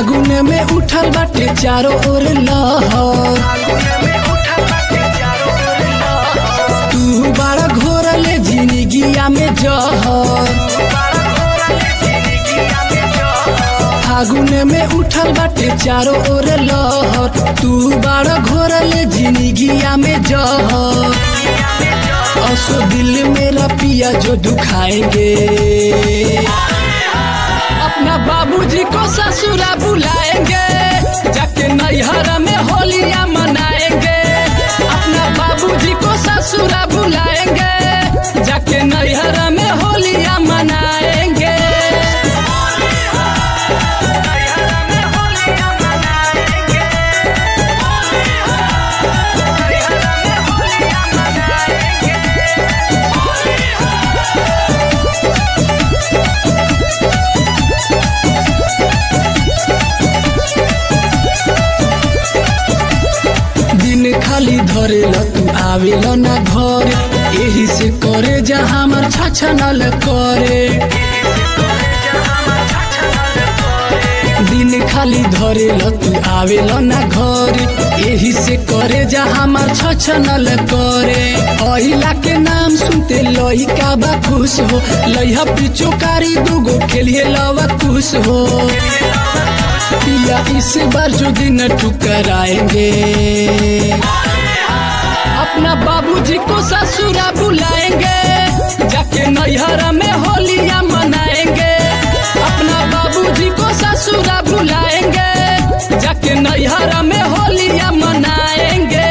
फागुन में उठल बाटे चारों ओर लहर तू बड़ा घोरले जिंदगिया में जहर फागुन में उठल बाटे चारों ओर लहर तू बड़ा घोरले जिंदगिया में जहर असो दिल मेरा पिया जो दुखाएंगे अपना बाबूजी को ससुरा बुलाएंगे जाके नैहर में होलियां मनाएंगे अपना बाबूजी को ससुरा बुलाएंगे जाके नैहर में होलियां मनाएंगे दिन खाली धरेल तू आवेल ना घर यही से करे जा हमर छछनल करे दिन खाली धरेल तू आवेल ना घर यही से करे जा हमर छछनल करे अहिला के नाम सुनते लइका बा खुश हो लइहा पिचोकारी दूगो खेलिए लवा खुश हो पिया इस बार जो दिन ठुकराएंगे अपना बाबूजी को ससुरा बुलाएंगे जाके नैहर में होलियां मनाएंगे अपना बाबूजी को ससुरा बुलाएंगे जाके नैहर में होलियां मनाएंगे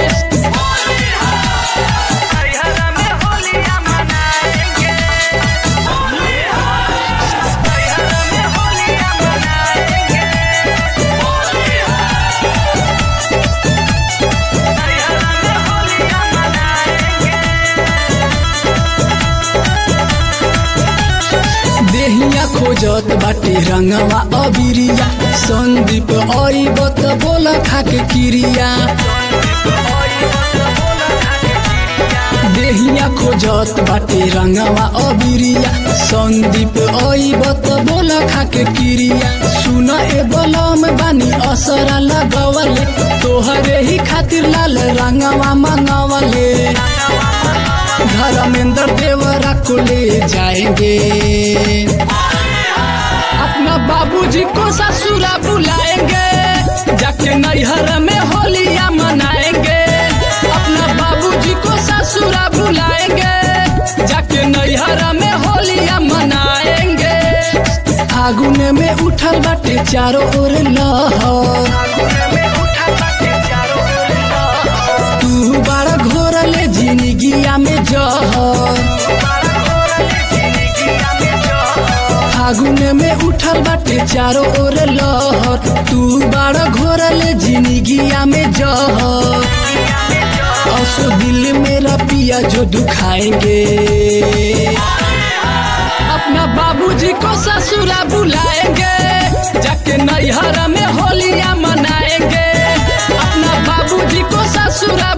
देहिया खोजत बाटे रंगवा अबिरिया संदीप अइब त बोल खाके किरिया देहिया खोजत बाटे रंगवा अबिरिया संदीप अइब त बोल खाके किरिया सुन ए बलम बानी असरा लगवले तोहरे ही खातिर लाल रंगवा मंगवले धर्मेंद्र देवरा को ले जाएंगे अपना बाबूजी को ससुरा बुलाएंगे जाके नैहर में होलियां मनाएंगे अपना बाबूजी को ससुरा बुलाएंगे जाके नैहर में होलियां मनाएंगे फागुन में उठल बाटे चारों ओर लहर तू बड़ा घोरले जिंदगिया में जहर फागुन में उठल बाटे चारों ओर लहर तू बड़ा घोरले जिंदगिया में जहर असो दिल मेरा पिया जो दुखाएंगे अपना बाबूजी को ससुरा बुलाएंगे जाके नैहर में होलियां मनाएंगे अपना बाबूजी को ससुरा